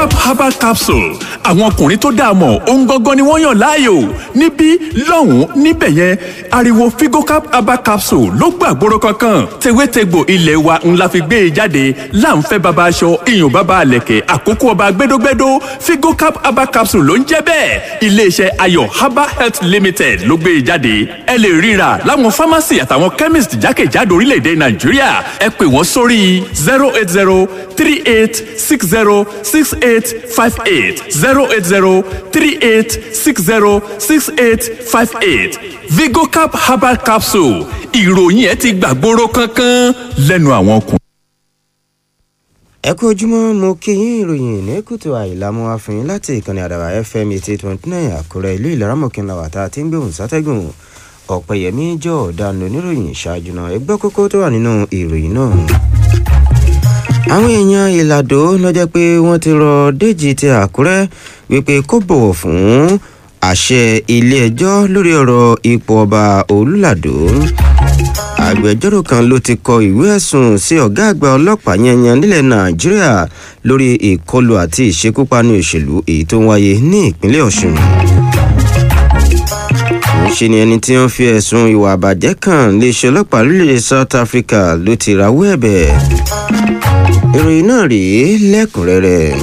cap herbal capsule àwọn ọkùnrin tó dáa mọ̀ ohun gangan ni wọ́n yàn láàyò níbí lọ́hùn-ún níbẹ̀ yẹn ariwo figocap herbal capsule ló gbàgbóró kankan tewétegbò ilé wa ńlá fi gbé e jáde láǹfẹ́ baba aṣọ iyùn baba àlẹ̀kẹ̀ àkókò ọba gbẹdógbẹdó figocap herbal capsule ló ń jẹ́ bẹ́ẹ̀ iléeṣẹ́ ayọ̀ herbal health limited ló gbé e jáde ẹ lè ríra láwọn pharmacy àtàwọn chemist jákèjádò orílẹ̀-èdè nàìjíríà ẹ pè wọ́n sórí zero eight zero three eight six zero six eight five eight zero eight zero three eight six zero six eight five eight vigocap herbal capsule ìròyìn ẹ ti gbàgbóró kankan lẹ́nu àwọn ọkùnrin. ẹ kú ojúmọ́ mo kí yín ìròyìn ní kùtù àìlámú àfihàn láti ìkànnì àdàbà fm eighty twenty nine àkúrẹ́ ìlú ìlaramọ̀kìnlá wàtá tí ń gbóhùn sátẹ́gùn ọ̀pẹ̀yẹmí jọ ọ̀daràn oníròyìn ṣáájú náà ẹgbẹ́ kókó tó wà nínú ìròyìn náà. àwọn èèyàn ìlàdó lọ́jọ́ pé wọ́n ti rọ déjì ti àkúrẹ́ wípé kó bọ̀wọ̀ fún àṣẹ ilé-ẹjọ́ lórí ọ̀rọ̀ ipò ọba olùlàdó agbẹjọ́rò kan ló ti kọ ìwé ẹ̀sùn sí ọ̀gá àgbà ọlọ́pàá yanyan nílẹ̀ nàìjíríà lórí ìkọlù àti ìṣekúpani òṣèlú èyí tó ń wáyé ní ìpínlẹ̀ ọ̀ṣun ṣe ni ẹni tí wọ́n fi ẹ̀sùn ìwà àbàjẹ́ kan léṣe ọlọ́pàá lórílẹ̀ south africa ló ti rawọ́ ẹ̀bẹ̀ ìròyìn náà rèé lẹ́kùnrẹ́rẹ́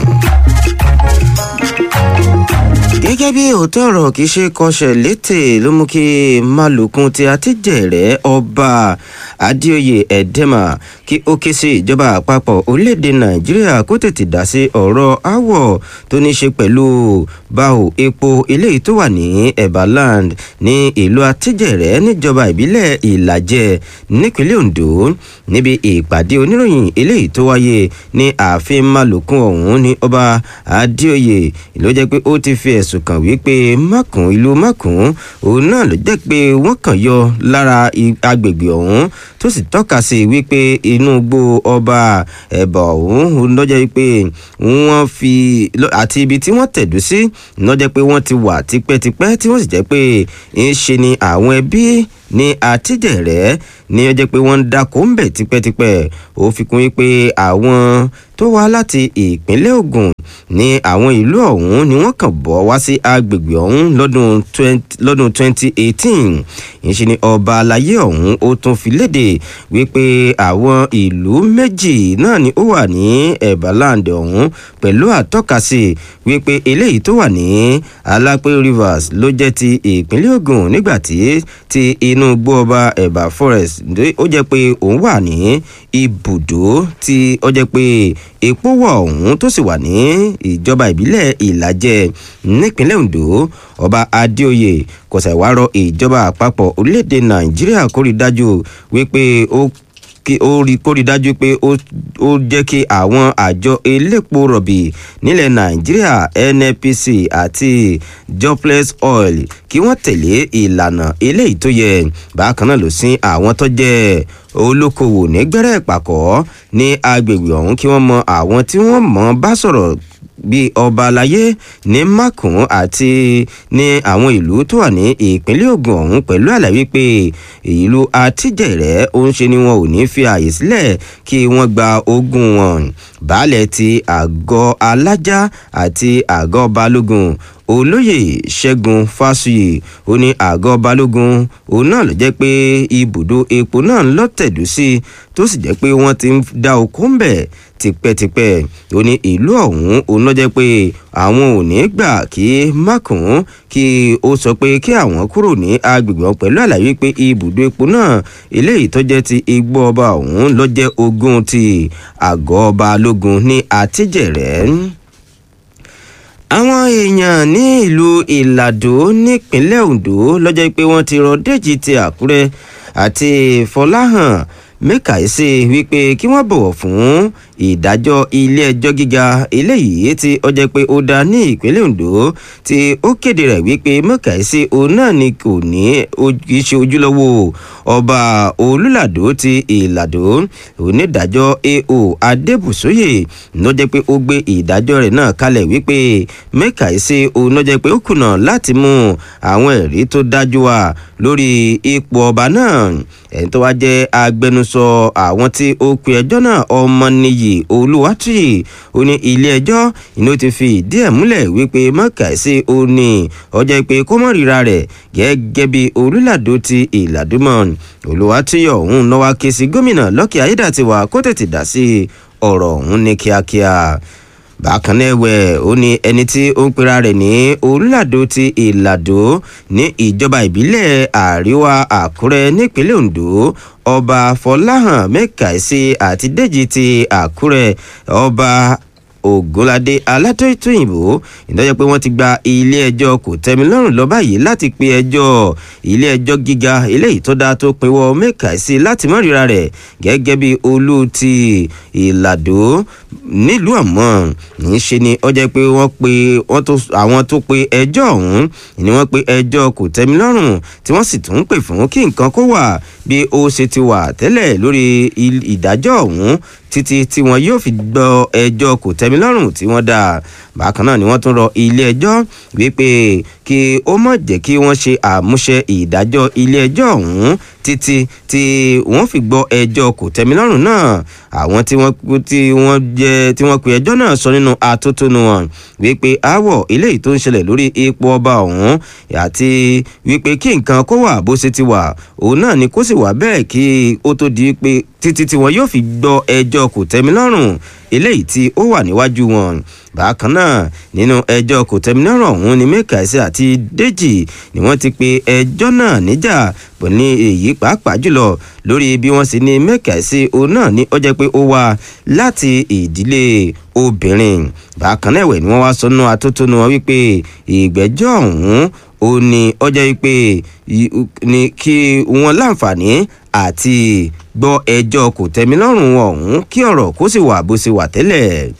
gẹ́gẹ́ bí òótọ́ ọ̀rọ̀ kì í ṣe kọsẹ̀ létè ló mú kí malùkún ti àtijẹ́rẹ́ ọba adéoyè ẹ̀dẹ́mà kí ó ké sí ìjọba àpapọ̀ orílẹ̀-èdè nàìjíríà kó tètè dá sí ọ̀rọ̀ áwọ̀ tó ní ṣe pẹ̀lú báwo epo eléyìí tó wà ní ebaland ní ìlú àtijẹ́rẹ́ níjọba ìbílẹ̀ ìlàjẹ nípínlẹ̀ ondo níbi ìpàdé oníròyìn eléyìí tó wáyé ní ààfin malùkún ọ̀hún ní ọba adéoyè ló jẹ́ pé ó ti fi ẹ̀sùn kàn wípé mákùn ìlú mákùn òun náà ló jẹ́ pé wọ́n kàn yọ lára agbègbè ọ̀hún tó sì tọ́ka sí wípé inú gbó ọba ẹ̀bà ọ̀hún lọ́jọ́ wípé wọ́n fi àti ibi tí wọ́n tẹ̀dú sí lọ́jọ́ pé wọ́n ti wà tipẹ́tipẹ́ tí wọ́n sì jẹ́ pé ń ṣe ni àwọn ẹbí ní àtijẹ̀rẹ́ ní ọjọ́ pé wọ́n ń dáko ń bẹ̀ tipẹ́tipẹ́ ó fi kún wípé àwọn tó wá láti ìpínlẹ̀ ogun ní àwọn ìlú ọ̀hún ni wọ́n kàn bọ́ wá sí agbègbè ọ̀hún lọ́dún 2018 ìṣe ni ọba alayé ọ̀hún ó tún fi léde wípé àwọn ìlú méjì náà ni ó wà ní ebaland ọ̀hún pẹ̀lú àtọ́kasí wípé eléyìí tó wà ní alápé rivers ló jẹ́ ti ìpínlẹ̀ ogun nígbàtí ti inú gbó ọba ẹ̀bà forest ó jẹ́ pé òun wà ní ibùdó tí ó jẹ́ pé epo wọ̀ ọ̀hún tó sì wà ní ìjọba ìbílẹ̀ ìlàjẹ nípínlẹ̀ ondo ọba adéoyè kò ṣàìwárọ̀ ìjọba àpapọ̀ orílẹ̀-èdè nàìjíríà kó rí dájú wípé ó kí ó rí kó rí dájú pé ó jẹ́ kí àwọn àjọ elépo rọ̀bì nílẹ̀ nàìjíríà nnpc àti jobless oil kí wọ́n tẹ̀lé ìlànà eléyìí tó yẹ bákan náà ló sin àwọn tó jẹ́ olókoòwò nígbẹ́rẹ́ ìpàkọ́ ní agbègbè ọ̀hún kí wọ́n mọ àwọn tí wọ́n mọ̀ bá sọ̀rọ̀ bíi ọba alayé ní makùn àti ní àwọn ìlú tó wà ní ìpínlẹ̀ ogun ọ̀hún pẹ̀lú àlàyé pé ìlú àtijẹ̀rẹ́ òun ṣe ni wọn ò ní fi àyè sílẹ̀ kí wọ́n gba ogún wọn baálẹ̀ ti àgọ́ alájá àti àgọ́ balógun olóyè ṣẹ́gun fásuyè ó ní àgọ́ balógun òun náà ló jẹ́ pé ibùdó epo náà ń lọ́tẹ̀dú sí tó sì jẹ́ pé wọ́n ti ń dá oko ń bẹ̀ tipẹ́tipẹ́ ó ní ìlú ọ̀hún òun ló jẹ́ pé àwọn ò ní gbà kí mákùn kí ó sọ pé kí àwọn kúrò ní agbègbè wọn pẹ̀lú àlàyé pé ibùdó epo náà eléyìí tó jẹ́ ti igbó ọba ọ̀hún ló jẹ́ ogún ti àgọ́ balógun ní àtijẹ̀rẹ́ àwọn èèyàn ní ìlú ìlàdó nípínlẹ̀ ondo lọ́jọ́ pé wọ́n ti rọ déjì ti àkúrẹ́ àti fọláhàn mẹ́kàísí wípé kí wọ́n bọ̀wọ̀ fún ìdájọ́ ilé-ẹjọ́ gíga eléyìí tí ó jẹ́ pé ó dá ní ìpínlẹ̀ ondo tí ó kéde rẹ̀ wípé mẹ́kàísí òun náà ni kò ní kìí ṣe ojúlówó ọba olùlàdó ti ìlàdó onídàájọ́ ao adébùsóyè ló jẹ́ pé ó gbé ìdájọ́ rẹ̀ náà kalẹ̀ wípé mẹ́kàísí òun ló jẹ́ pé ó kùnà láti mú àwọn ẹ̀rí tó dájú wá lórí ipò ọba náà ẹni tó wá jẹ́ agbẹnusọ agbẹnusọ àwọn tí ó pe ẹjọ́ náà ọmọnìyí olúwátúyì ó ní ilé ẹjọ́ ìní ó ti fi ìdí ẹ̀ múlẹ̀ wípé mọ́kàísí ó ní ọjọ́ pé kó mọ̀ ríra rẹ̀ gẹ́gẹ́ bí olùlàdó ti ìlàdúmọ̀ olúwátúyì ọ̀hún náwó ké sí gómìnà lọ́kì ayédàtiwà kó tètè dá sí ọ̀rọ̀ ọ̀hún ní kíákíá bákan náà ẹ̀wẹ̀ ó ní ẹni tí ó ń pera rẹ̀ ní olùlàdó ti ìlàdó ní ìjọba ìbílẹ̀ àríwá àkúrẹ́ nípínlẹ̀ ondo ọba fọláhàn mẹ́kàísí àti dèjì ti àkúrẹ́ ọba ògúnládé alátòyìnbó ìdájọ́ pé wọ́n ti gba ilé ẹjọ́ kò tẹ́mi lọ́rùn lọ báyìí láti pe ẹjọ́ ilé ẹjọ́ gíga eléyìí tó dáa tó pinwọ́ mẹ́kàísí láti mọ́rìíra rẹ̀ gẹ́gẹ́ bí olú ti ìlàdó nílùú àmọ́ níṣe ni ó jẹ́ pé wọ́n pe wọ́n tó àwọn tó pe ẹjọ́ ọ̀hún ni wọ́n pe ẹjọ́ kò tẹ́mi lọ́rùn tí wọ́n sì tún pè fún kí nǹkan kó wà bí ó ṣe ti wà tẹ́lẹ̀ lórí ìdájọ́ ọ̀hún títí tí wọn yóò fi gbọ́ ẹjọ́ kò tẹ́mi lọ́rùn tí wọ́n dá bákan náà ni wọ́n tún rọ ilé ẹjọ́ wípé kí ó má jẹ́ kí wọ́n ṣe àmúṣe ìdájọ́ ilé ẹjọ́ ọ̀hún títí tí wọ́n fi gbọ́ ẹjọ́ kò tẹ́mi lọ́rùn náà àwọn tí wọ́n tí wọ́n jẹ́ tí wọ́n pe ẹjọ́ náà sọ nínú atótónu wọn wípé aáwọ̀ eléyìí tó ń ṣẹlẹ̀ lórí ipò ọba ọ̀hún àti wípé kí nǹkan kó wà bó ṣe ti wà òun náà ni kó sì wà bẹ́ẹ̀ kí ó tó di pé títí tí wọn yóò fi gbọ́ ẹjọ́ kò tẹ́mi lọ́rùn eléyìí tí ó wà níwájú wọn bákan náà nínú ẹjọ́ kò tẹ́mi lọ́rùn ọ̀hún ni mẹ́kàísí àti dèjì ni wọ́n ti pe ẹjọ́ náà níjà pọ̀ ní èyí pàápàá jùlọ lórí bí wọ́n sì ní mẹ́kàísí òun náà ní ó jẹ́ pé ó wá láti ìdílé obìnrin bákan náà ẹ̀wẹ̀ ni wọ́n wá sọnù atótónu wọn wípé ìgbẹ́jọ́ ọ̀hún ó ní ọjọ́ wípé ní kí wọ́n láǹfààní àti gbọ́ ẹjọ́ kò tẹ́mi lọ́rùn ọ̀hún kí ọ̀rọ̀ kó sì wà bó ṣe wà tẹ́lẹ̀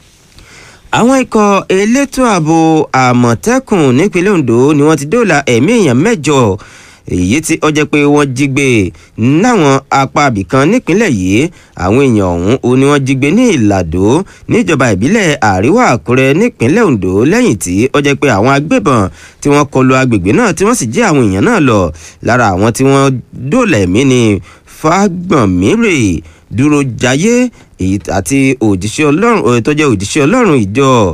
àwọn ikọ̀ elétò ààbò àmọ̀tẹ́kùn nípínlẹ̀ ondo ni wọ́n ti dóòlà ẹ̀mí èèyàn mẹ́jọ èyí tí ó jẹ́ pé wọ́n jí gbé náwọn apá abìkan nípínlẹ̀ yìí àwọn èèyàn ọ̀hún ó ní wọ́n jí gbé ní ìlàdó níjọba ìbílẹ̀ àríwá àkúrẹ́ nípínlẹ̀ ondo lẹ́yìn tí ó jẹ́ pé àwọn agbébọn tí wọ́n kọlu agbègbè náà tí wọ́n sì jí àwọn èèyàn náà lọ lára àwọn tí wọ́n dóòlà ẹ̀mí ni fágbọ̀nmírè dúró jayé àti òjíṣẹ́ ọlọ́run tó jẹ́ òjíṣẹ́ ọlọ́run ìjọ